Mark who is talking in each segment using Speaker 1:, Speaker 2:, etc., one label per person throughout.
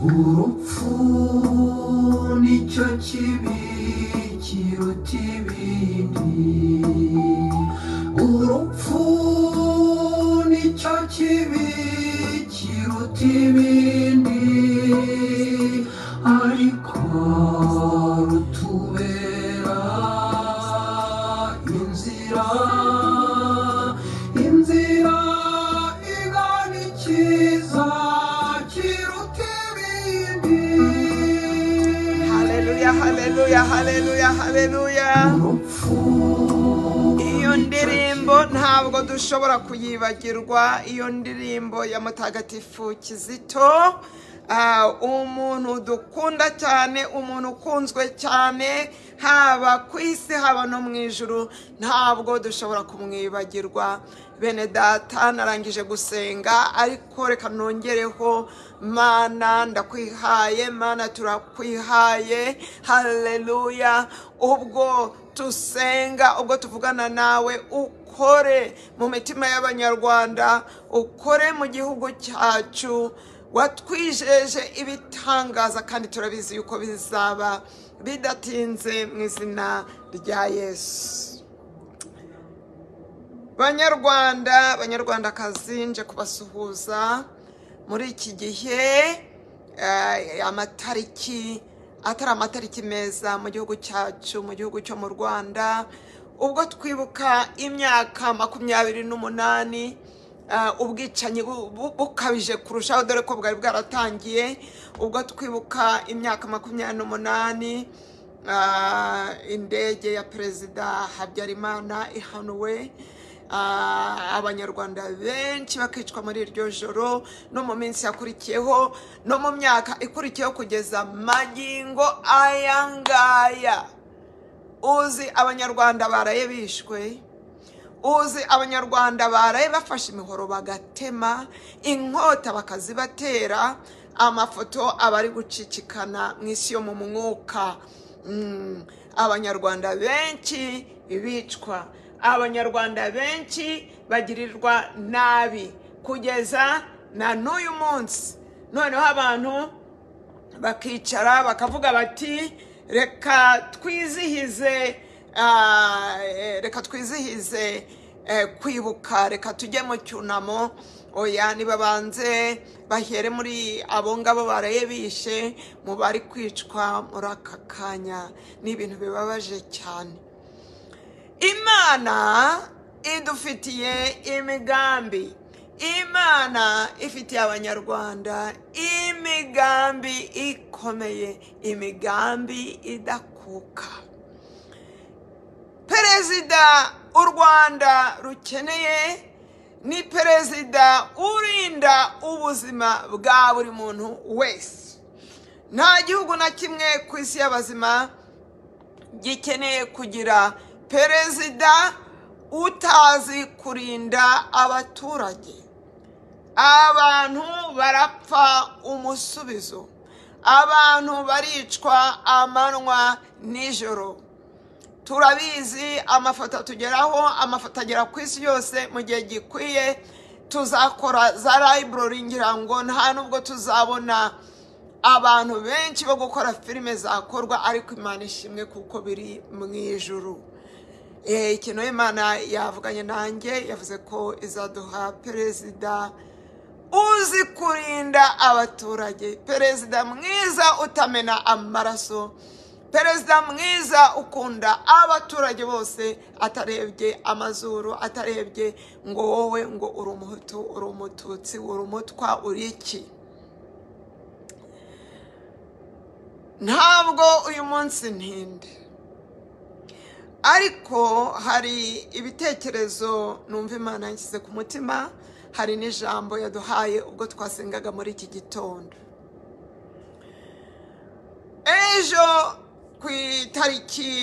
Speaker 1: urupfu nicyo kibi kiruta ibindi urupfu nicyo kibi kiruta ibindi ariko rutubera inzira inzira igana ikiza kiruta ibindi
Speaker 2: Haleluya, haleluya, haleluya, haleluya.
Speaker 1: urupfu
Speaker 2: Iyo ndirimbo ntabwo dushobora kuyibagirwa, iyo ndirimbo ya mutagatifu Kizito. Ah, umuntu dukunda cyane umuntu ukunzwe cyane haba ku isi haba no mu ijuru ntabwo dushobora kumwibagirwa bene data narangije gusenga ariko reka nongereho mana ndakwihaye mana turakwihaye haleluya ubwo tusenga ubwo tuvugana nawe uko ukore mu mitima y'abanyarwanda ukore mu gihugu cyacu watwijeje ibitangaza kandi turabizi yuko bizaba bidatinze mu izina rya yesu banyarwanda banyarwandakazi nje kubasuhuza muri iki gihe eh, amatariki atari amatariki meza mu gihugu cyacu mu gihugu cyo mu rwanda ubwo twibuka imyaka makumyabiri n'umunani ah, ubwicanyi bu- bu- bukabije kurushaho dore ko bwari bwaratangiye ubwo twibuka imyaka makumyabiri n'umunani ah, indege ya perezida habyarimana ihanuwe Ah, abanyarwanda benshi bakicwa muri iryo joro no mu minsi yakurikiyeho no mu myaka ikurikiyeho kugeza magingo aya ngaya uzi abanyarwanda baraye bishwe uzi abanyarwanda baraye bafashe imihoro bagatema inkota bakazibatera amafoto abari gucicikana mu isi yo mu mwuka Mm, abanyarwanda benshi bicwa abanyarwanda benshi bagirirwa nabi kugeza na n'uyu munsi noneho abantu bakicara bakavuga bati reka twizihize ah, eh, reka twizihize eh, kwibuka reka tujye mu cyunamo oya nibabanze bahere muri abo ngabo baraye bishe mu bari kwicwa muri aka kanya ni ibintu bibabaje cyane imana idufitiye imigambi imana ifitiye abanyarwanda imigambi ikomeye imigambi idakuka perezida u rwanda rukeneye ni perezida urinda ubuzima bwa buri muntu wese nta gihugu na kimwe ku isi y'abazima gikeneye kugira perezida utazi kurinda abaturage abantu barapfa umusubizo abantu baricwa amanywa nijoro turabizi amafoto atugeraho amafoto agera ku isi yose mu gihe gikwiye tuzakora za library ngira ngo nta nubwo tuzabona abantu benshi bo gukora filime zakorwa ariko imana ishimwe kuko biri mu ijuru Eh, ikintu imana yavuganye nanjye yavuze ko izaduha perezida uzi kurinda abaturage perezida mwiza utamena amaraso perezida mwiza ukunda abaturage bose atarebye amazuru atarebye ngo wowe ngo uri umuhutu uri umututsi uri umutwa uri iki ntabwo uyu munsi ntinde ariko hari ibitekerezo numva imana yanshyize ku mutima hari n'ijambo yaduhaye ubwo twasengaga muri iki gitondo ejo ku itariki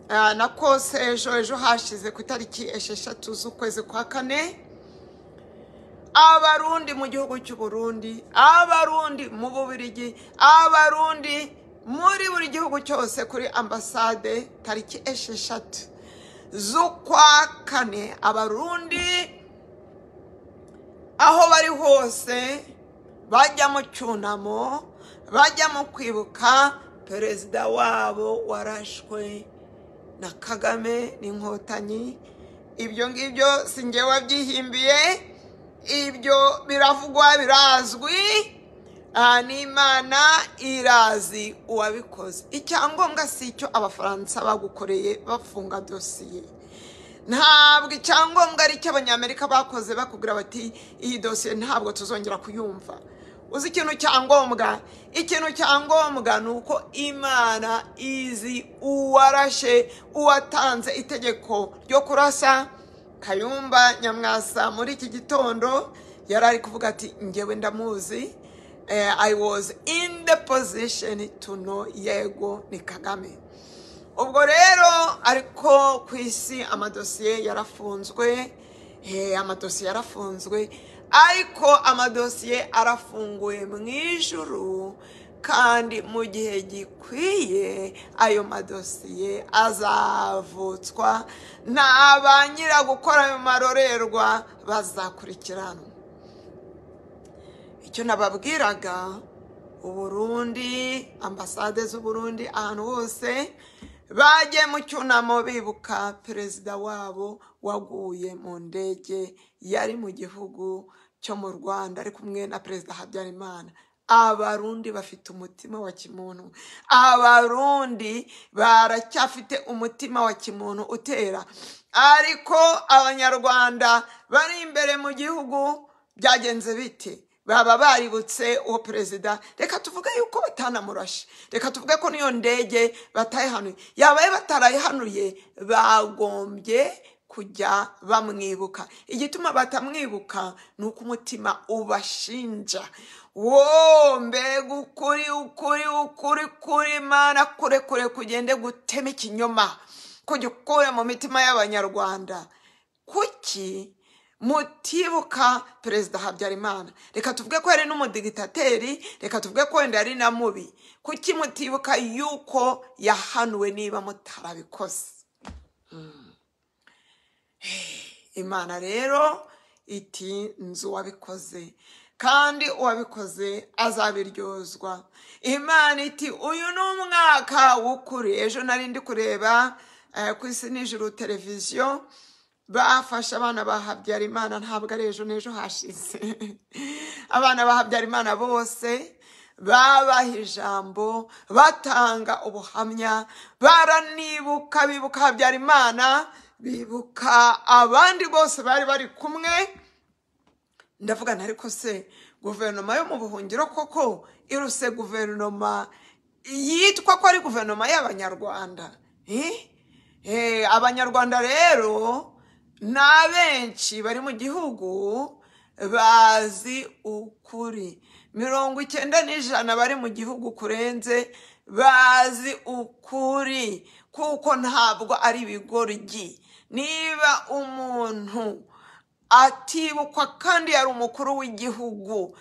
Speaker 2: ah, na kose ejo ejo hashize ku itariki esheshatu z'ukwezi kwa kane abarundi mu gihugu cy'u Burundi abarundi mu bubirigi abarundi muri buri gihugu cyose kuri ambasade tariki esheshatu z'ukwa kane abarundi aho bari hose bajya mu cyunamo bajya mu kwibuka perezida wabo warashwe na kagame n'inkotanyi ibyo ngibyo si njye wabyihimbiye ibyo biravugwa birazwi aha n'imana irazi uwabikoze icyangombwa si icyo abafaransa bagukoreye bafunga dosiye ntabwo icyangombwa ari icyo abanyamerika bakoze bakubwira bati iyi dosiye ntabwo tuzongera kuyumva uzi ikintu cyangombwa ikintu cyangombwa ni uko imana izi uwarashe uwatanze itegeko ryo kurasa kayumba nyamwasa muri iki gitondo yari ari kuvuga ati ngewe ndamuzi eh, i was in the position to know yego ni kagame ubwo rero ariko ku isi amadosiye yarafunzwe eh, amadosiye yarafunzwe ariko amadosiye arafunguye mu ijuru kandi mu gihe gikwiye ayo madosiye azavutswa na ba nyiragukora ayo marorerwa bazakurikiranwa icyo nababwiraga uburundi ambasade z'uburundi ahantu hose bagiye mu cyunamo bibuka perezida wabo waguye mu ndege yari mu gihugu cyo mu rwanda ari kumwe na perezida habyarimana abarundi bafite umutima wa kimuntu abarundi baracyafite umutima wa kimuntu utera ariko abanyarwanda bari imbere mu gihugu byagenze bite baba baributse uwo perezida reka tuvuge yuko batanamurashe reka tuvuge ko n'iyo ndege batayihanuye yabaye batarayihanuye bagombye kujya bamwibuka igituma batamwibuka ni uko umutima ubashinja wo mbega ukuri ukuri ukuri kuri mana kure kure kugende gutema ikinyoma kugikure mu mitima y'abanyarwanda kuki mutibuka perezida habyarimana reka tuvuge ko yari n'umudigitateri reka tuvuge ko wenda yari na mubi kuki mutibuka yuko yahanuwe niba mutarabikoze Mm. imana rero iti nzi uwabikoze kandi uwabikoze azabiryozwa imana iti uyu ni umwaka w'ukuri ejo nari ndi kureba eh, ku isi nijoro televiziyo bafashe abana ba habyarimana ntabwo ari ejo n'ejo hashize abana ba habyarimana bose babaha ijambo batanga ubuhamya baranibuka bibuka habyarimana bibuka abandi bose bari bari kumwe ndavuga na ariko se guverinoma yo mu buhungiro koko iruse guverinoma yitwa ko ari guverinoma y'abanyarwanda Eh? Eh, abanyarwanda rero ni abenshi bari mu gihugu bazi ukuri mirongo icyenda n'ijana bari mu gihugu kurenze bazi ukuri kuko ntabwo ari ibigoryi niba umuntu atibukwa kandi yari umukuru w'igihugu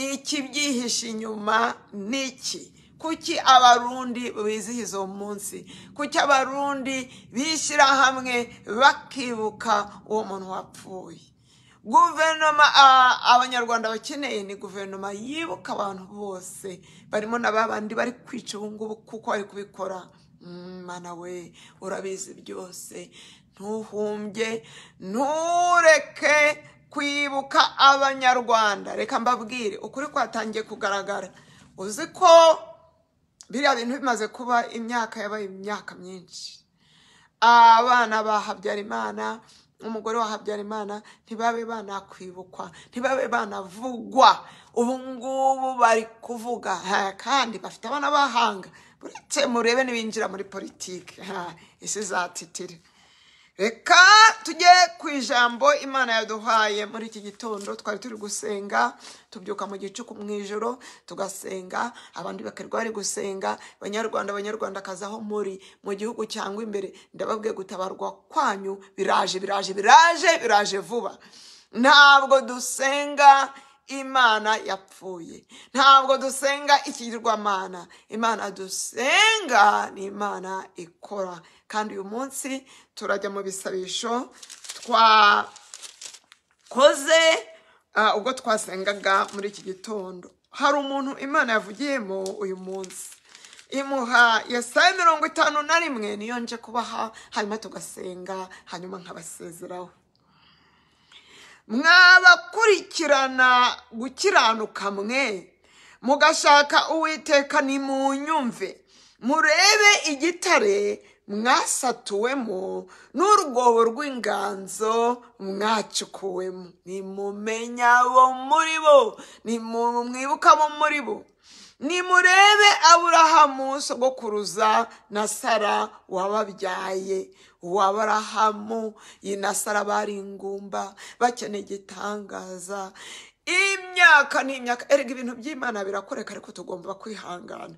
Speaker 2: ikibyihishe inyuma ni iki kuki abarundi bizihiza uwo munsi kuki abarundi bishyira hamwe bakibuka uwo muntu wapfuye guverinoma a- abanyarwanda bakeneye ni guverinoma yibuka abantu bose barimo na ba bandi bari kwica ubu ngubu kuko bari kubikora Mm, mana we urabizi byose ntuhumbye ntureke kwibuka abanyarwanda reka mbabwire ukuri kwatangiye kugaragara uzi ko biriya bintu bimaze kuba imyaka yabaye imyaka myinshi abana ba habyarimana umugore wa habyarimana ntibabe banakwibukwa ntibabe banavugwa ubu ngubu bari kuvuga ha, kandi bafite abana b'ahanga buretse murebe n'ibinjira muri politiki ha, isi zatitira reka tujye ku ijambo imana yaduhaye muri iki gitondo twari turi gusenga tubyuka mu gicuku mu ijoro tugasenga abandi bakirirwa bari gusenga banyarwanda banyarwandakazi aho muri mu gihugu cyangwa imbere ndababwiye gutabarwa kwanyu biraje biraje biraje biraje vuba ntabwo dusenga imana yapfuye ntabwo dusenga ikigirwamana imana dusenga ni imana ikora kandi uyu munsi turajya mu bisabisho twakoze ah, ubwo twasengaga muri iki gitondo hari umuntu imana yavugiyemo uyu munsi imuha ya saa mirongo itanu na rimwe niyo nje kubaha hanyuma tugasenga hanyuma nkabasezeraho mwabakurikirana gukiranuka mwe mugashaka uwiteka nimunyumve murebe igitare mwasatuwemo n'urwobo rw'inganzo mwacukuwemo nimumenya abo muri bo nimumwibuka abo muri bo nimurebe aburahamu sogokuruza na sara wababyaye uwo aburahamu iyi na sara bari ingumba bakeneye igitangaza imyaka ni imyaka erega ibintu by'imana birakoreka ariko tugomba kwihangana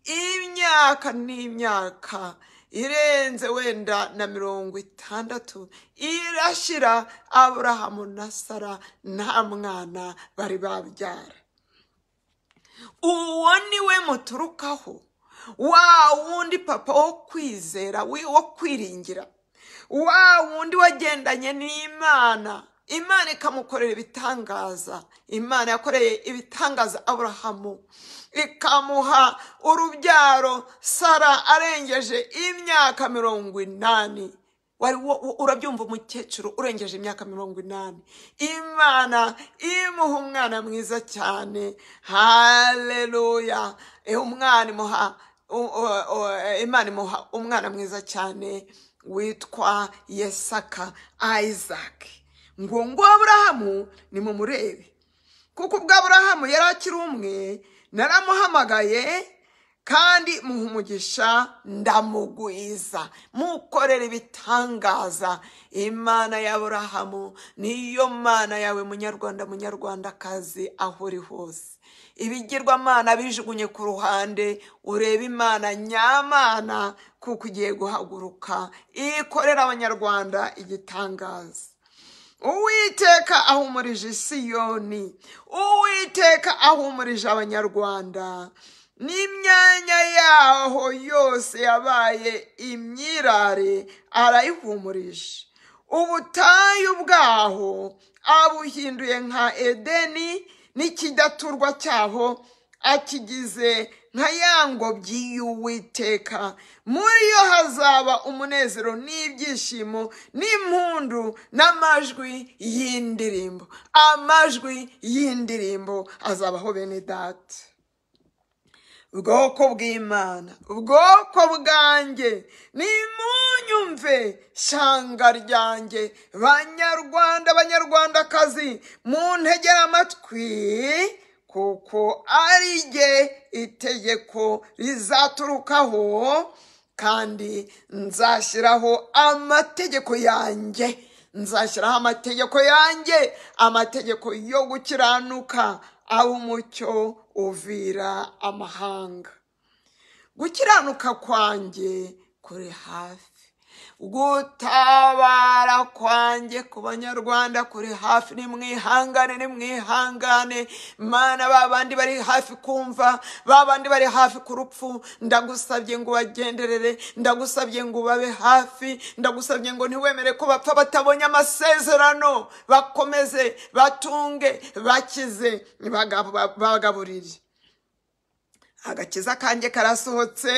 Speaker 2: imyaka ni imyaka irenze wenda na mirongo itandatu irashira aburahamu na sara nta mwana bari babyara uwo ni we muturukaho wa wundi papa wo kwizera wi- wo kwiringira wa wundi wagendanye n'imana imana ikamukorera ibitangaza imana yakoreye ibitangaza aburahamu ikamuha urubyaro sara arengeje imyaka mirongo inani wari wo- wo- urabyumva umukecuru urengeje imyaka mirongo inani imana imuha umwana mwiza cyane haleluya Eh, umwana imuha u- u- u- eh, imana imuha umwana mwiza cyane witwa yesaka isaac ngo ngo aburahamu nimumurebe kuko ubwo aburahamu yari akiri umwe naramuhamagaye kandi muha umugisha ndamugwiza mukorera ibitangaza imana ya aburahamu niyo mana yawe munyarwanda munyarwandakazi aho uri hose ibigirwamana bijugunye ku ruhande urebe imana nyamana kuko ugiye guhaguruka ikorera abanyarwanda igitangaza uwiteka ahumurije isiyoni uwiteka ahumurije abanyarwanda n'imyanya yaho yose yabaye imyirare arayihumurije ubutayu bwaho abuhinduye nka edeni n'ikidaturwa cyaho akigize nka ya ngobyi y'uwiteka muri yo hazaba umunezero n'ibyishimo n'impundu n'amajwi y'indirimbo amajwi y'indirimbo azabaho bene data ubwoko bw'imana ubwoko bwanjye nimunyumve shanga ryanjye banyarwanda banyarwandakazi muntegere amatwi kuko ari jye itegeko rizaturukaho kandi nzashyiraho amategeko yanjye nzashyiraho amategeko yanjye amategeko yo gukiranuka aho umucyo uvira amahanga gukiranuka kwanjye kuri hafi gutabara kwanjye ku banyarwanda kuri hafi nimwihangane nimwihangane mana ba bandi bari hafi kumva ba bandi bari hafi ku rupfu ndagusabye ngo ubagenderere ndagusabye ngo ubabe hafi ndagusabye ngo ntiwemere ko bapfa batabonye amasezerano bakomeze batunge bakize bagab- bagaburire agakiza kanjye karasohotse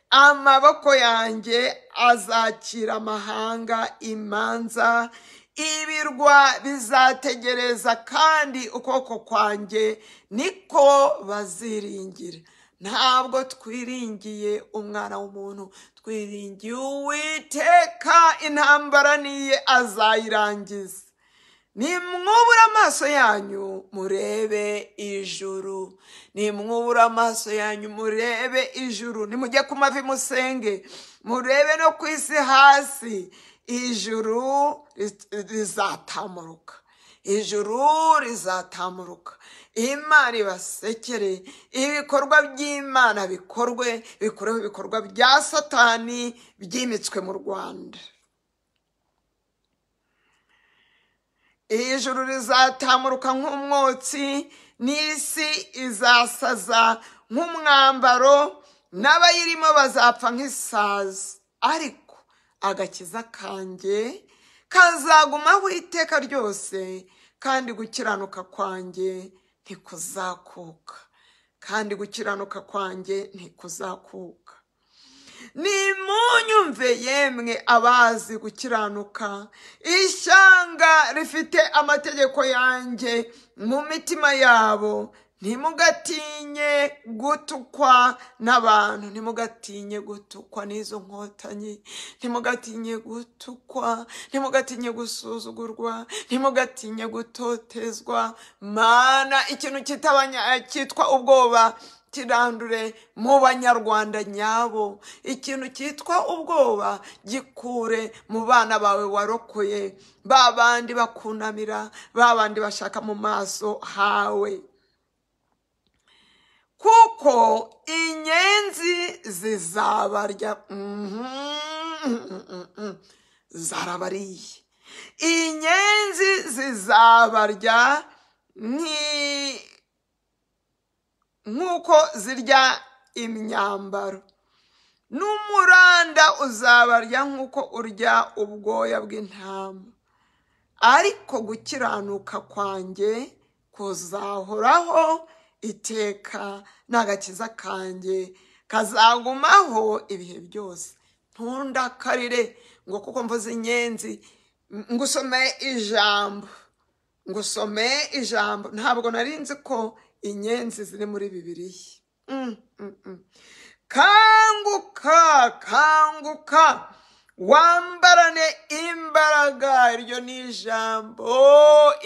Speaker 2: amaboko yanjye azakira amahanga imanza ibirwa bizategereza kandi ukuboko kwanjye niko baziringira ntabwo twiringiye umwana w'umuntu twiringiye uwiteka intambara niye azayirangiza nimwubura amaso yanyu murebe ijuru nimwubura amaso yanyu murebe ijuru nimujye ku mavi musenge murebe no ku isi hasi ijuru ri- rizatamuruka ijuru rizatamuruka imana ibasekere ibikorwa by'imana bikorwe bikureho ibikorwa bya satani byimitswe mu rwanda ijuru rizatamuruka nk'umwotsi n'isi izasaza nk'umwambaro n'abayirimo bazapfa nk'isazi ariko agakiza kanjye kazagumaho iteka ryose kandi gukiranuka kwanjye ntikuzakuka kandi gukiranuka kwanjye ntikuzakuka nimunyumve yemwe abazi gukiranuka ishyanga rifite amategeko yanjye mu mitima yabo ntimugatinye gutukwa n'abantu ntimugatinye gutukwa n'izo nkotanyi ntimugatinye gutukwa ntimugatinye gusuzugurwa ntimugatinye gutotezwa mana ikintu kitabanya- cyitwa ubwoba kirandure mu banyarwanda nyabo ikintu cyitwa ubwoba gikure mu bana bawe warokoye ba bandi bakunamira ba bandi bashaka mu maso hawe kuko inyenzi zizabarya Mhm. zarabariye inyenzi zizabarya nki nk'uko zirya imyambaro n'umuranda uzabarya nk'uko urya ubwoya bw'intama ariko gukiranuka kwanjye kuzahoraho iteka n'agakiza kanjye kazagumaho ibihe byose ntundakarire ngo kuko mvuze inyenzi ngusome ijambo ngusome ijambo ntabwo nari nzi ko inyenzi ziri muri bibiliya Mm, mm, mm. kanguka kanguka wambarane imbaraga iryo ni ijambo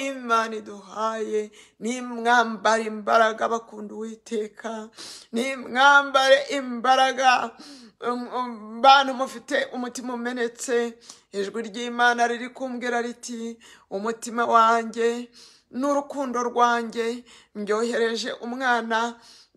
Speaker 2: imana iduhaye nimwambare imbaraga bakunda uwiteka nimwambare imbaraga Um, um, bantu mufite umutima umenetse ijwi ry'imana riri kumbwira riti umutima wanjye n'urukundo rwanjye mbyohereje umwana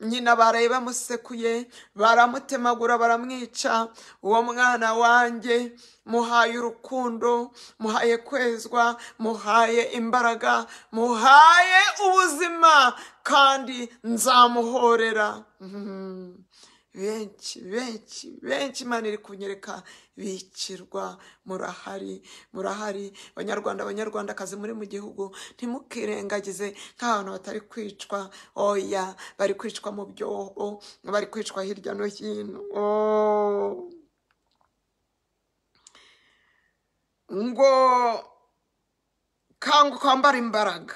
Speaker 2: nyina baraye bamusekuye baramutemagura baramwica uwo mwana wanjye muhaye urukundo muhaye kwezwa muhaye imbaraga muhaye ubuzima kandi nzamuhorera Mhm benshi benshi benshi imana iri kunyereka bicirwa murahari murahari banyarwanda abanyarwandakazi muri mu gihugu ntimukirengagize nk'abantu batari kwicwa oya bari kwicwa mu byobo bari kwicwa hirya no hino Oh. ngo kanguka wambara imbaraga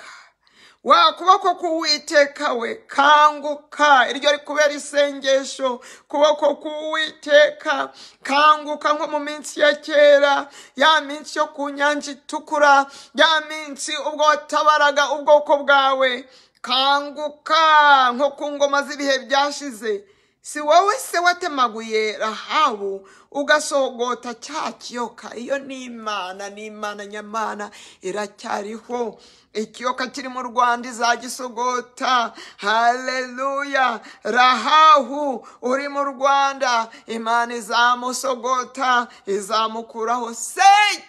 Speaker 2: wa kuboko k'uwiteka we kanguka iryo rikubera isengesho kuboko k'uwiteka kanguka nko mu minsi ya kera ya minsi yo ku nyanja itukura ya minsi ubwo watabaraga ubwoko bwawe kanguka nko ku ngoma z'ibihe byashize si wowe se watemaguye rahabu ugasogota cya kiyoka iyo ni imana ni imana nyamana iracyariho ikiyoka kiri mu rwanda izagisogota haleluya rahahu uri mu rwanda imana izamusogota izamukuraho se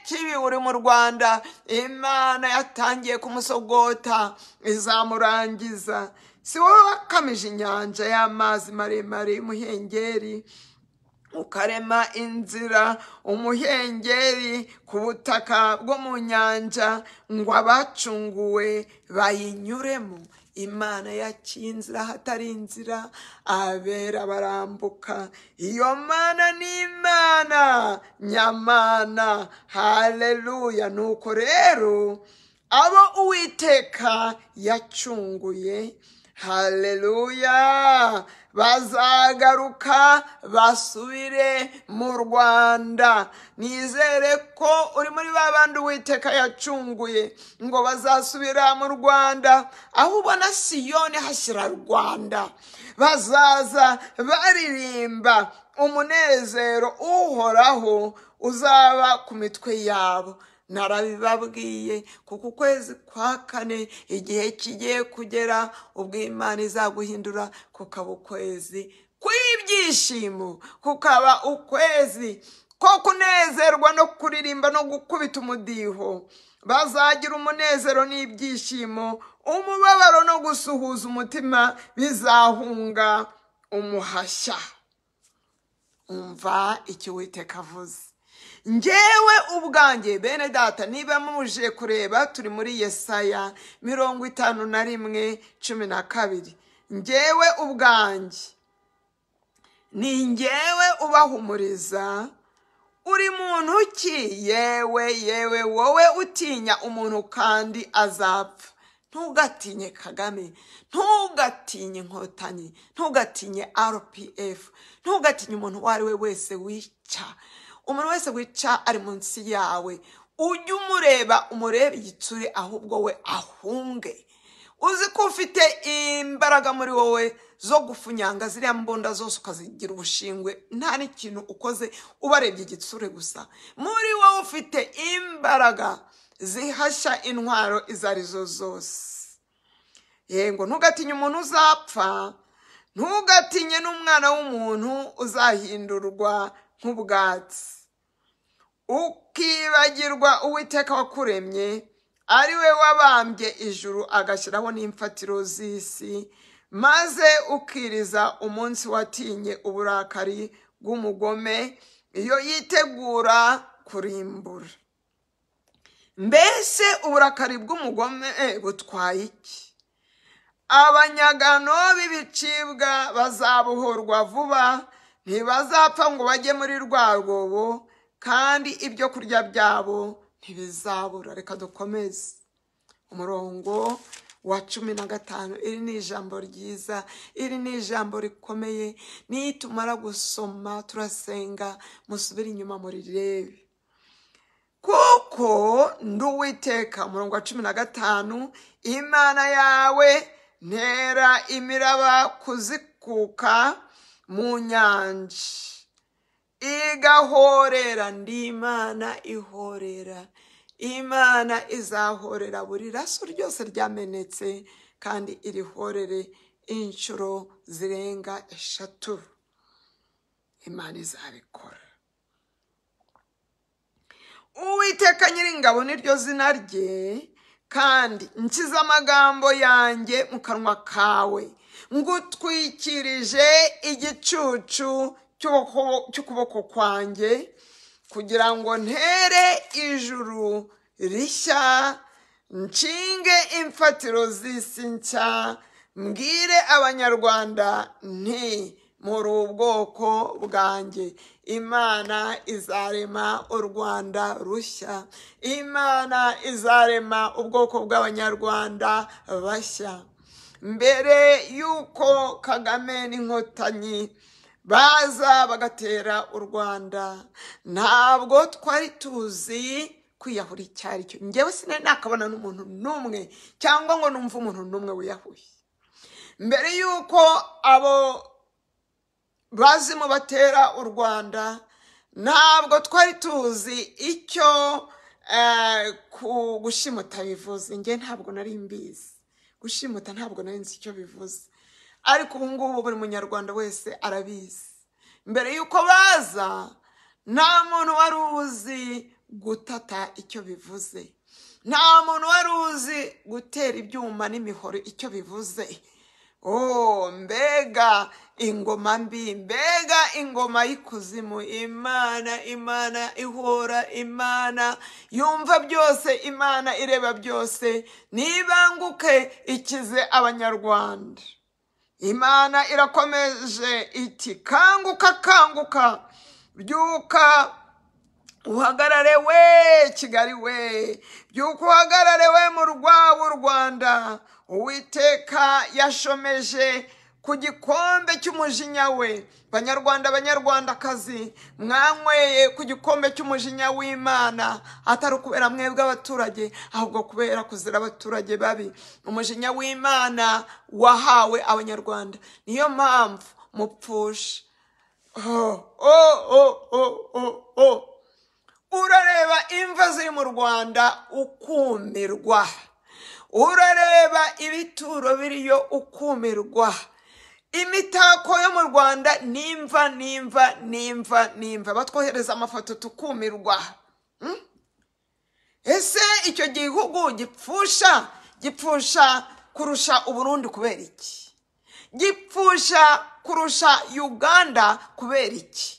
Speaker 2: kibi uri mu rwanda imana yatangiye kumusogota izamurangiza si wowe wakamije inyanja y'amazi maremare y'umuhengeri ukarema inzira umuhengeri ku butaka bwo mu nyanja ngo abacunguwe bayinyuremo imana yaciye inzira hatari inzira abera barambuka iyo mana ni imana nyamana haleluya nuko rero abo uwiteka yacunguye haleluya bazagaruka basubire mu rwanda nizere ko uri muri ba bandi uwiteka yacunguye ngo bazasubira mu rwanda aho ubona siyoni hashyira rwanda bazaza baririmba umunezero uhoraho uzaba ku mitwe yabo narabibabwiye kuko ukwezi kwa kane igihe kigiye kugera ubwo imana izaguhindura kukaba ukwezi kw'ibyishimo kukaba ukwezi ko kunezerwa no kuririmba no gukubita umudiho bazagira umunezero n'ibyishimo umubabaro no gusuhuza umutima bizahunga umuhashya umva icyo uwiteka avuze ngewe ubwanjye bene data niba muje kureba turi muri yesaya mirongo itanu na rimwe cumi na kabiri ngewe ubwanjye ni ngewe ubahumuriza uri muntu ki yewe yewe wowe utinya umuntu kandi azapfa ntugatinye kagame ntugatinye inkotanyi ntugatinye rpf ntugatinye umuntu uwo ari we wese wica umuntu wese wica ari munsi yawe ujye umureba umurebe igitsure ahubwo we ahunge uzi ko ufite imbaraga muri wowe zo gufunyanga ziriya mbunda zose ukazigira ubushingwe nta n'ikintu ukoze ubarebye igitsure gusa muri wowe ufite imbaraga zihashya intwaro izo arizo zose yego ntugatinye umuntu uzapfa ntugatinye n'umwana w'umuntu uzahindurwa nk'ubwatsi ukibagirwa uwiteka wakuremye ari we wabambye ijuru agashyiraho n'imfatiro z'isi maze ukiriza umunsi watinye uburakari bw'umugome iyo yitegura kurimbura mbese uburakari bw'umugome eh, butwaye iki abanyagano b'ibicibwa bazabohorwa vuba ntibazapfa ngo bajye muri rwa rwobo kandi ibyo kurya byabo ntibizabura reka dukomeze umurongo wa cumi na gatanu iri ni ijambo ryiza iri ni ijambo rikomeye niyo tumara gusoma turasenga musubire inyuma murirebe kuko ndi uwiteka umurongo wa cumi na gatanu imana yawe ntera imiraba kuzikuka mu nyanja igahorera ndi imana ihorera imana izahorera buri raso ryose ryamenetse kandi irihorere inshuro zirenga eshatu imana izabikora uwiteka nyiringabo niryo zina rye kandi nshyize amagambo yanjye mu kanwa kawe ngutwikirije igicucu cy'uboko- cy'ukuboko kwanjye kugira ngo ntere ijuru rishya nshinge imfatiro z'isi nshya mbwire abanyarwanda nti muri ubwoko bwanjye imana izarema u rwanda rushya imana izarema ubwoko bw'abanyarwanda bashya mbere y'uko kagame n'inkotanyi baza bagatera u rwanda ntabwo twari tuzi kwiyahura icyo ari cyo njyewe sinari nakabona n'umuntu n'umwe cyangwa ngo numve umuntu n'umwe wiyahuye mbere y'uko abo bazimu batera u rwanda ntabwo twari tuzi icyo eh, ku- gushimuta bivuze njye ntabwo nari mbizi gushimuta ntabwo nari nzi icyo bivuze ariko ubu ngubu buri munyarwanda wese arabizi mbere y'uko baza nta muntu wari uzi gutata icyo bivuze nta muntu wari uzi gutera ibyuma n'imihoro icyo bivuze Oh, mbega ingoma mbi mbega ingoma y'ikuzimu imana imana ihora imana yumva byose imana ireba byose nibanguke ikize abanyarwanda imana irakomeje iti kanguka kanguka byuka uhagarare we kigali we byuko uhagarare we mu rwabo rwanda uwiteka yashomeje ku gikombe cy'umujinya we banyarwanda banyarwandakazi mwanyweye ku gikombe cy'umujinya w'imana atari ukubera mwebwe abaturage ahubwo kubera kuzira abaturage babi umujinya w'imana wahawe abanyarwanda niyo mpamvu mupfusha oh, oh, oh, oh, oh, oh urareba imva ziri mu rwanda ukumirwa urareba ibituro biriyo ukumirwa imitako yo mu rwanda nimva nimva nimva nimva batwohereza amafoto tukumirwa Hmm? ese icyo gihugu gipfusha gipfusha kurusha uburundi kubera iki gipfusha kurusha uganda kubera iki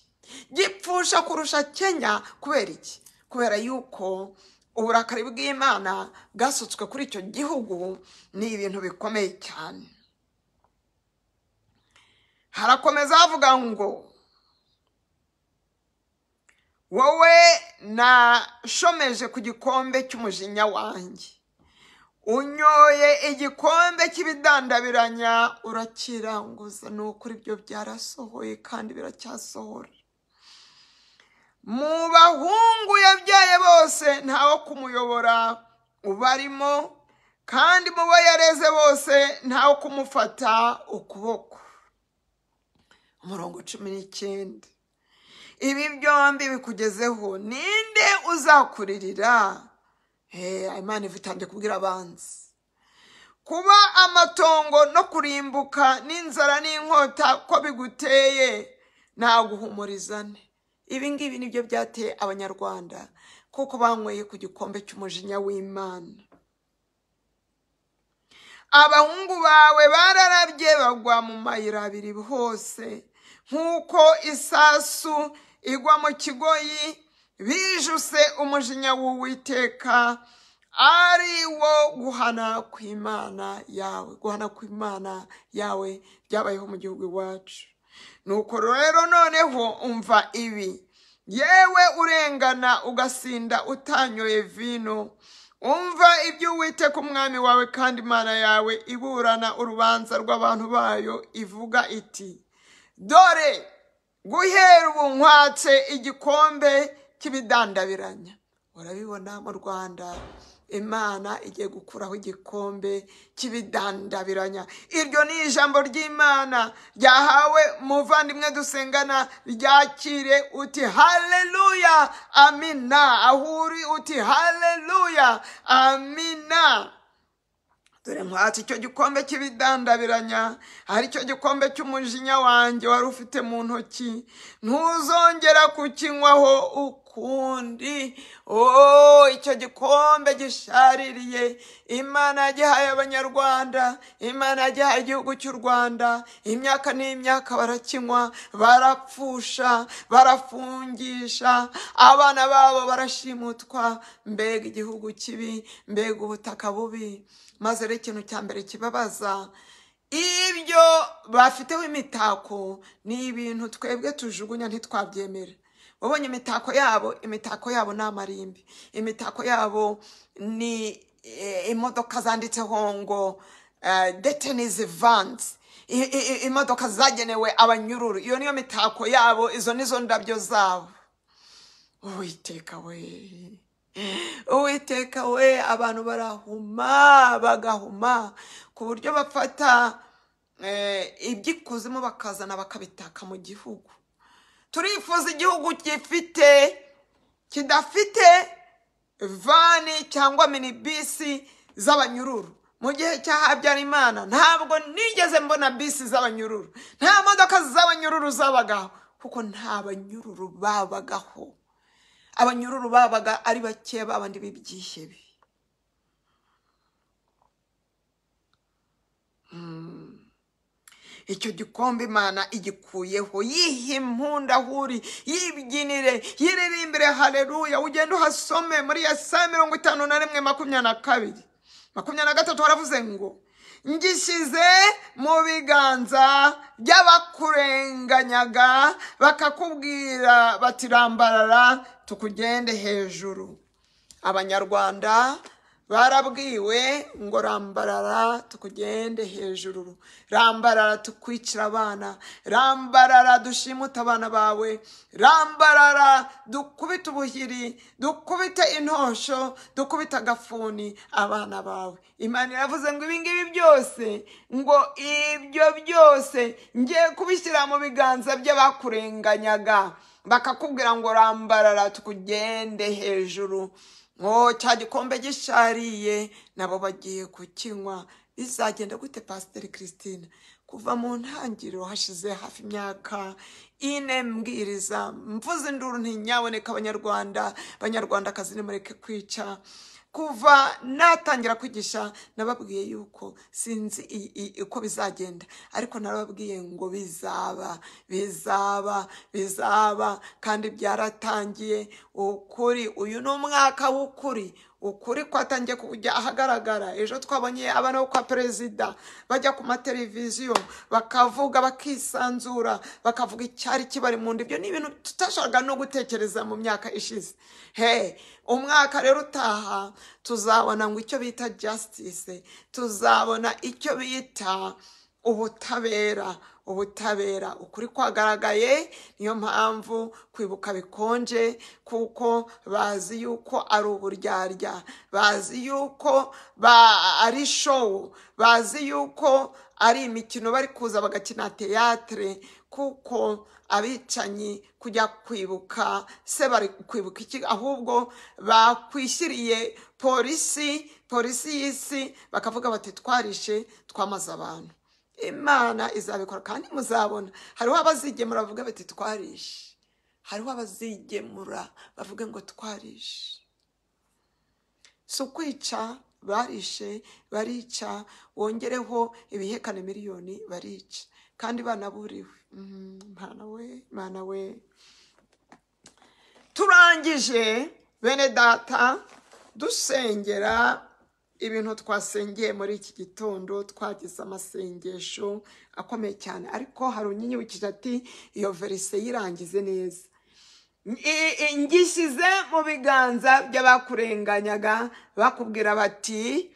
Speaker 2: gipfusha kurusha kenya kubera iki kubera yuko uburakari bw'imana bwasutswe kuri icyo gihugu ni ibintu bikomeye cyane harakomeza havuga ngo wowe nashomeje ku gikombe cy'umujinya wanjye unyoye igikombe cy'ibidandabiranya urakiranguza ni ukuri ibyo byarasohoye kandi biracyasohora mu bahungu yabyaye bose ntawo kumuyobora ubarimo kandi mu bo yareze bose ntawo kumufata ukuboko umurongo cumi n'icyenda ibi byombi bikugezeho ninde uzakuririra Eh, imana iva itangiye kubwira abanzi kuba amatongo no kurimbuka n'inzara n'inkota ko biguteye ntaguhumurizane ibi ngibi nibyo byateye abanyarwanda kuko banyweye ku gikombe cy'umujinya w'imana abahungu bawe bararabye bagwa mu mayira abiri hose nk'uko isasu igwa mu kigoyi bijuse umujinya w'uwiteka ari wo guhana kw'imana yawe guhana kw'imana yawe byabayeho mu gihugu iwacu nuko rero noneho umva ibi yewe urengana ugasinda utanyoye vino umva ibyo uwiteka umwami wawe kandi imana yawe iburana urubanza rw'abantu bayo ivuga iti dore guhera ubu nkwatse igikombe cy'ibidandabiranya urabibona mu rwanda imana igiye gukuraho igikombe cy'ibidandabiranya iryo ni ijambo ry'imana ryahawe muvandimwe dusengana ryakire uti haleluya amina aho uri uti haleluya amina dore nkwatse icyo gikombe cy'ibidandabiranya ari cyo gikombe cy'umujinya wanjye wari ufite mu ntoki ntuzongera kukinywaho ukundi o icyo gikombe gishaririye imana yagihaye abanyarwanda imana yagihaye igihugu cy'u rwanda imyaka n'imyaka barakinywa barapfusha barafungisha abana babo barashimutwa mbega igihugu kibi mbega ubutaka bubi maze rero ikintu cya mbere kibabaza ibyo bafiteho imitako ni ibintu twebwe tujugunya ntitwabyemere wabonye imitako yabo imitako yabo ni amarimbi imitako yabo ni eh, imodoka zanditseho ngo detenizi vansi imodoka zagenewe abanyururu iyo niyo mitako yabo izo nizo ndabyo zabo uwiteka we uwiteka we abantu barahuma bagahuma ku buryo bafata eh, iby'ikuzimu bakazana bakabitaka mu gihugu turifuza igihugu gifite kidafite vani cyangwa minibisi z'abanyururu mu gihe cya habyarimana ntabwo nigeze mbona bisi z'abanyururu nta modoka z'abanyururu zabagaho kuko nta banyururu babagaho abanyururu babaga ari bake babandi b'ibyihebe icyo gikombe imana igikuyeho yihe impunda ahuri yibyinire yiririmbire hareruya ugende uhasome muri ya saa mirongo itanu na rimwe makumyabiri na kabiri makumyabiri na gatatu haravuze ngo ngishyize mu biganza by'abakurenganyaga bakakubwira bati rambarara tukugende hejuru abanyarwanda barabwiwe ngo rambarara tukugende hejuru rambarara tukwicira abana rambarara dushimute abana bawe rambarara dukubite ubuhiri dukubite intosho dukubite agafuni abana bawe imana iravuze ngo ibi ngibi byose ngo ibyo byose ngiye kubishyira mu biganza by'abakurenganyaga bakakubwira ngo rambarara tukugende hejuru ngo cya gikombe gishariye nabo bagiye kukinywa bizagenda gute pasiteri christine kuva mu ntangiriro hashize hafi imyaka ine mbwiriza mvuze induru ntinyaboneka abanyarwanda abanyarwandakazi nimureke kwica kuva natangira kwigisha nababwiye yuko sinzi i- i- uko bizagenda ariko narababwiye ngo bizaba bizaba bizaba kandi byaratangiye ukuri uyu ni umwaka w'ukuri ukuri kwatangiye kujya ahagaragara ejo twabonye abana bo kwa perezida bajya ku mateleviziyo bakavuga bakisanzura bakavuga icyari kibari mu nda ibyo ni ibintu tutashakaga no gutekereza mu myaka ishize he umwaka rero utaha tuzabona ngo icyo bita justice tuzabona icyo bita ubutabera ubutabera ukuri kwagaragaye niyo mpamvu kwibuka bikonje kuko bazi yuko ari uburyarya bazi yuko ba- ari show bazi yuko ari imikino bari kuza bagakina teyatere kuko abicanyi kujya kwibuka se bari kwibuka iki ahubwo bakwishyiriye polisi polisi y'isi bakavuga bati twarishe twamaze abantu imana izabikora kandi muzabona hariho abazigemura bavuga bati twarishe hariho abazigemura bavuga ngo twarishe si ukwica barishe barica wongereho ibihekane miliyoni barica kandi banaburiwe Mhm, mana we mana we turangije bene data dusengera ibintu twasengeye muri iki gitondo twagize amasengesho akomeye cyane ariko hari unyinyibukije ati iyo verise yirangize neza I- i- ngishyize mu biganza by'abakurenganyaga bakubwira bati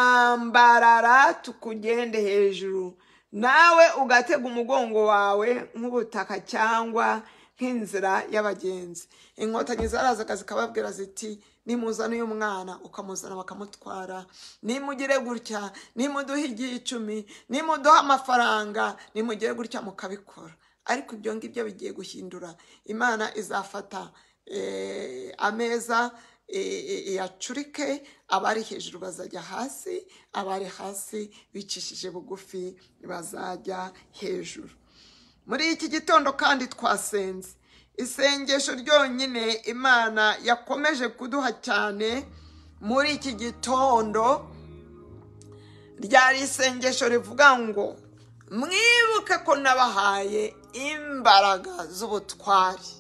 Speaker 2: rambarara tukugende hejuru nawe ugatega umugongo wawe nk'ubutaka cyangwa nk'inzira y'abagenzi inkotanyi zarazaga zikababwira ziti nimuzana uyu mwana ukamuzana bakamutwara nimugire gutya nimuduhe igihe icumi nimuduhe amafaranga nimugire gutya mukabikora ariko ibyo ngibyo bigiye guhindura imana izafata eh, ameza eh, eh, iyacurike abari hejuru bazajya hasi abari hasi bicishije bugufi bazajya hejuru muri iki gitondo kandi twasenze isengesho ryonyine imana yakomeje kuduha cyane muri iki gitondo ryari isengesho rivuga ngo mwibuke ko nabahaye imbaraga z'ubutwari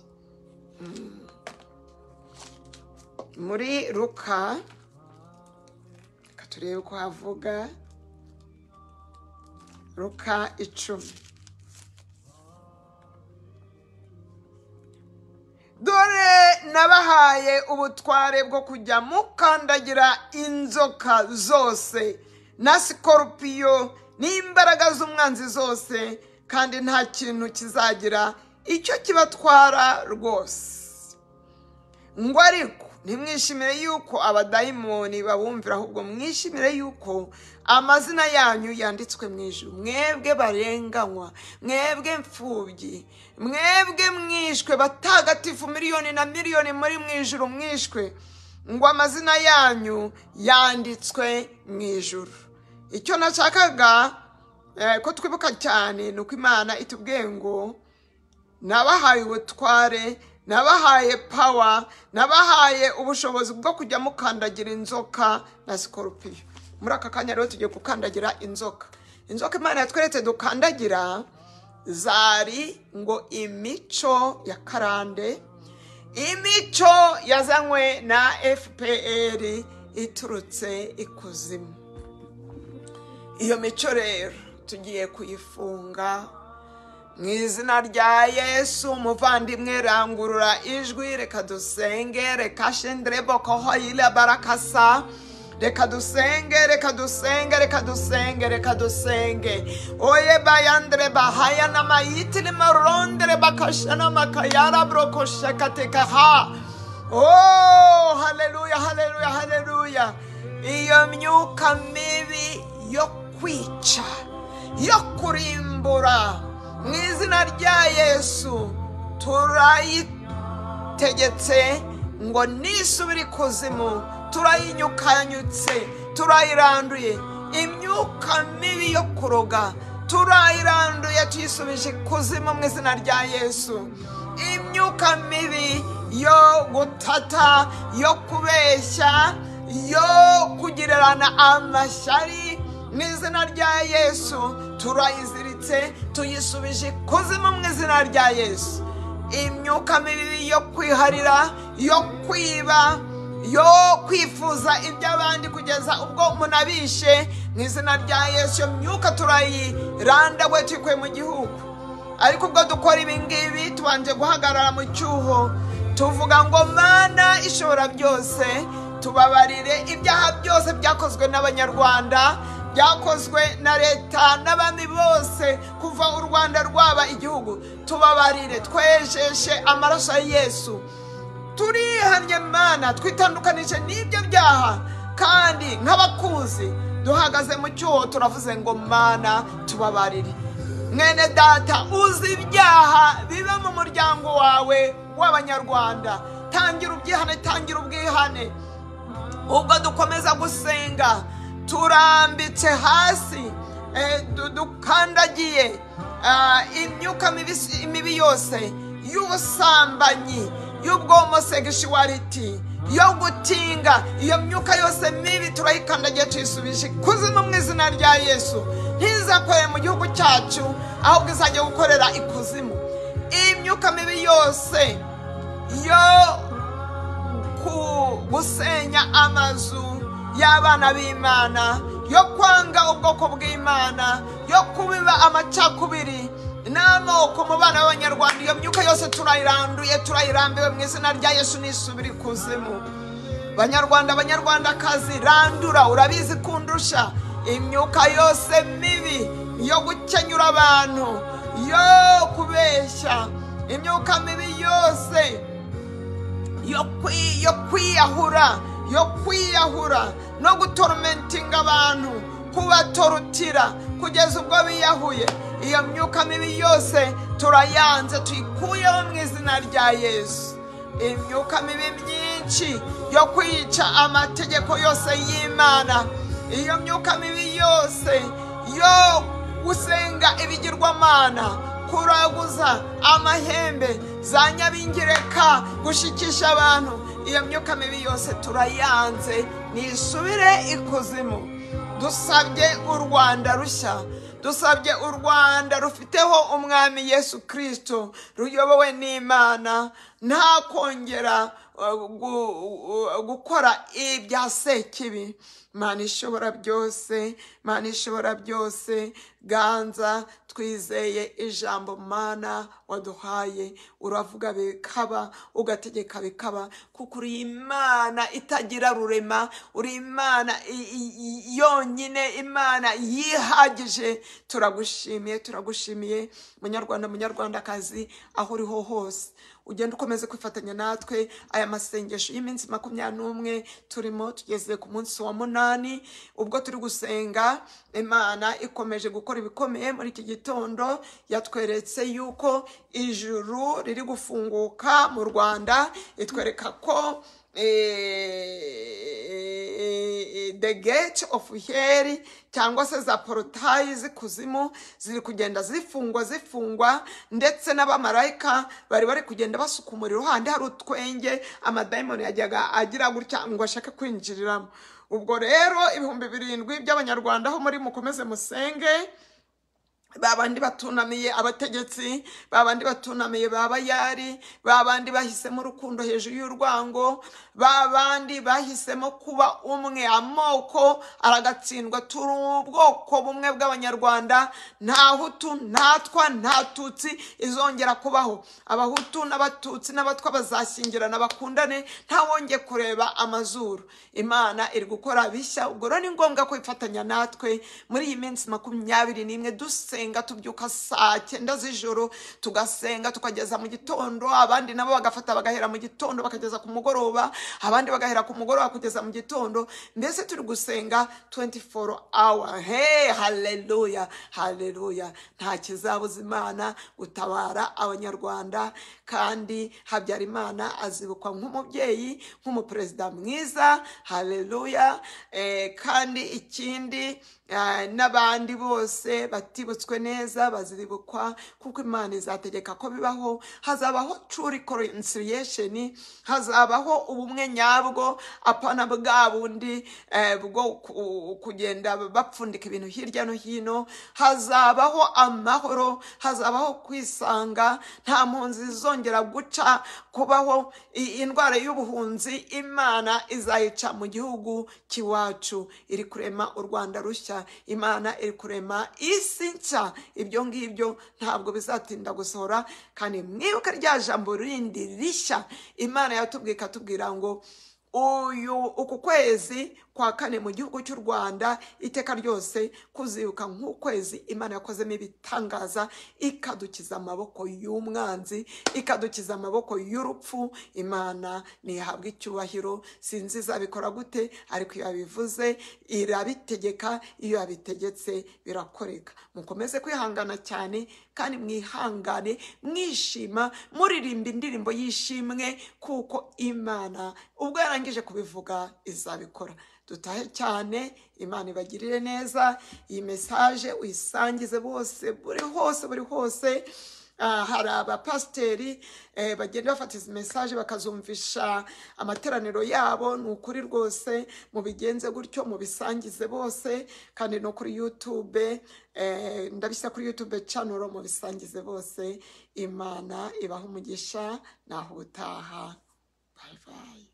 Speaker 2: muri ruka reka turebe ko havuga ruka icumi dore nabahaye ubutware bwo kujya mukandagira inzoka zose na sikoropiyo n'imbaraga z'umwanzi zose kandi nta kintu kizagira icyo kibatwara rwose ngo ariko ntimwishimire yuko abadayimoni babumvira ahubwo mwishimire yuko amazina yanyu yanditswe mu ijuru mwebwe barenganywa mwebwe mfubyi mwebwe mwishwe batagatifu miliyoni na miliyoni muri mu ijuru mwishwe ngo amazina yanyu yanditswe mu ijuru icyo nashakaga eh, ko twibuka cyane ni uko imana itubwiye ngo nabahaye ubutware nabahaye pawa nabahaye ubushobozi bwo kujya mukandagira inzoka na sikoropiyo muri aka kanya rero tugiye gukandagira inzoka inzoka imana yatweretse dukandagira zari ngo imico ya karande imico yazanywe na fpr iturutse ikuzimu iyo mico rero tugiye kuyifunga mu izina rya yesu umuvandimwe rangurura ijwi reka dusenge reka shendere boko hoyira barakasa reka dusenge reka dusenge reka dusenge reka dusenge oye bayandere bahaya namayitiri marondere bakasha namakayara brokoshakateka ha oh haleluya haleluya haleluya iyo myuka mibi yo kwica yo kurimbura mu izina rya yesu turayitura tegetse ngo nisubira ikuzimu turayinyukanyutse turayiranduye imyuka mibi yo kuroga turayiranduye tuyisubije ikuzimu mu izina rya yesu imyuka mibi yo gutata yo kubeshya yo kugererana amashyari mu izina rya yesu turayiziritse tuyisubije ikuzimu mu izina rya yesu imyuka mibi yo kwiharira yo kwiba yo kwifuza iby'abandi kugeza ubwo umuntu abishe mu izina rya yesu iyo myuka turayirandagwe tuyikuye mu gihugu ariko ubwo dukora ibi ngibi tubanje guhagarara mu cyuho tuvuga ngo mana ishobora byose tubabarire ibyaha byose byakozwe n'abanyarwanda byakozwe na leta n'abami bose kuva u rwanda rwaba igihugu tubabarire twejeshe amaraso ya yesu turihannye mana twitandukanije n'ibyo byaha kandi nk'abakuzi duhagaze mu cyuho turavuze ngo mana tubabarire mwene data uzi ibyaha biba mu muryango wawe w'abanyarwanda tangira ubyihane tangira ubwihane ubwo dukomeza gusenga turambitse hasi eh, du- dukandagiye ah, imyuka mibi- mibi yose y'ubusambanyi y'ubwomosegishuwariti yo gutinga iyo myuka yose mibi turayikandagiye tuyisubije ikuzimu mu izina rya yesu ntizakorere mu gihugu cyacu ahubwo izajya gukorera ikuzimu iyi myuka mibi yose yo ku gusenya amazu y'abana b'imana yo kwanga ubwoko bw'imana yo kubiba amacakubiri n'amoko mu bana b'abanyarwanda iyo myuka yose turayiranduye turayirambiwe mu izina rya yesu nisubira ikuzimu banyarwanda banyarwandakazi randura urabizi kundusha imyuka yose mibi yo gukenyura abantu yo kubeshya imyuka mibi yose yo kwi- yo kwiyahura yo kwiyahura no gutorumentinga abantu kubatorutira kugeza ubwo biyahuye iyo myuka mibi yose turayanze tuyikuyeho mu izina rya yesu imyuka mibi myinshi yo kwica amategeko yose y'imana iyo myuka mibi yose yo gusenga ibigirwamana kuraguza amahembe za nyabingireka gushikisha abantu iyo myuka mibi yose turayanze nisubire ikuzimu dusabye u rwanda rushya dusabye u rwanda rufiteho umwami yesu kirisito ruyobowe n'imana nta kongera uh, gu- uh, gukora ibya sekibi mana ishobora byose mana ishobora byose ganza twizeye ijambo mana waduhaye uravuga bikaba ugategeka bikaba kuko uri imana itagira rurema uri imana i- i- i- yonyine imana yihagije turagushimiye turagushimiye munyarwanda munyarwandakazi aho uriho hose ugenda ukomeze kwifatanya natwe aya masengesho y'iminsi makumyabiri n'umwe turimo tugeze ku munsi wa munani ubwo turi gusenga imana ikomeje gukora ibikomeye muri iki gitondo yatweretse yuko ijuru riri gufunguka mu rwanda itwereka ko eh, the gate of hell cyangwa se za porotayi z'ikuzimu ziri kugenda zifungwa zifungwa ndetse n'abamarayika bari bari kugenda basuka umuriro handi hari utwenge amadayimoni yajyaga agira gutya ngo ashake kwinjiriramo ubwo rero ibihumbi birindwi by'abanyarwanda aho muri mukomeze musenge babandi batunamiye abategetsi babandi batunamiye ba bayari babandi bahisemo urukundo hejuru y'urwango babandi bahisemo kuba umwe amoko aragatsindwa turi ubwoko bumwe bw'abanyarwanda nta hutu ntatwa nta tutsi izongera kubaho abahutu n'abatutsi n'abatwa bazashyingirana bakundane ntawongeye kureba amazuru imana iri gukora bishya ubwo rero ni ngombwa kwifatanya natwe muri iyi minsi makumyabiri n'imwe dusenga tubyuka saa cyenda z'ijoro tugasenga tukageza mu gitondo abandi nabo bagafata bagahera mu gitondo bakageza ku mugoroba abandi bagahera ku mugoroba kugeza mu gitondo mbese turi gusenga 24 hour he haleluya haleluya nta kizabuza imana gutabara abanyarwanda kandi habyarimana azibukwa nk'umubyeyi nk'umuperezida mwiza haleluya eh, kandi ikindi eh, n'abandi bose batibutswe bategetswe neza baziribukwa kuko imana izategeka ko bibaho hazabaho true reconciliation hazabaho ubumwe nyabwo apana bwa bundi eh, bwo ku- kugenda bapfundika ibintu hirya no hino hazabaho amahoro hazabaho kwisanga nta mpunzi zizongera guca kubaho i- indwara y'ubuhunzi imana izayica mu gihugu cy'iwacu iri kurema u rwanda rushya imana iri kurema isi nshya ibyo ngibyo ntabwo bizatinda gusohora kandi mwibuke rya jambo rindi rishya imana yatubwiye ikatubwira ngo uyu uku kwezi kwa kane mu gihugu cy'u rwanda iteka ryose kuzibuka nk'ukwezi imana yakozemo ibitangaza ikadukiza amaboko y'umwanzi ikadukiza amaboko y'urupfu imana ntihabwa icyubahiro sinzi izabikora gute ariko iyo yabivuze irabitegeka iyo yabitegetse birakoreka mukomeze kwihangana cyane kandi mwihangane mwishima muririmba indirimbo y'ishimwe kuko imana ubwo yarangije kubivuga izabikora dutahe cyane imana ibagirire neza iyi mesaje uyisangize bose buri hose buri hose Ah, hari abapasiteri eh, bagenda bafata izi mesaje bakazumvisha amateraniro yabo ni ukuri rwose mubigenze gutyo mubisangize bose kandi no kuri yutube eh, ndabishyira kuri yutube canoro mubisangize bose imana ibaha umugisha naho ubutaha bayibaye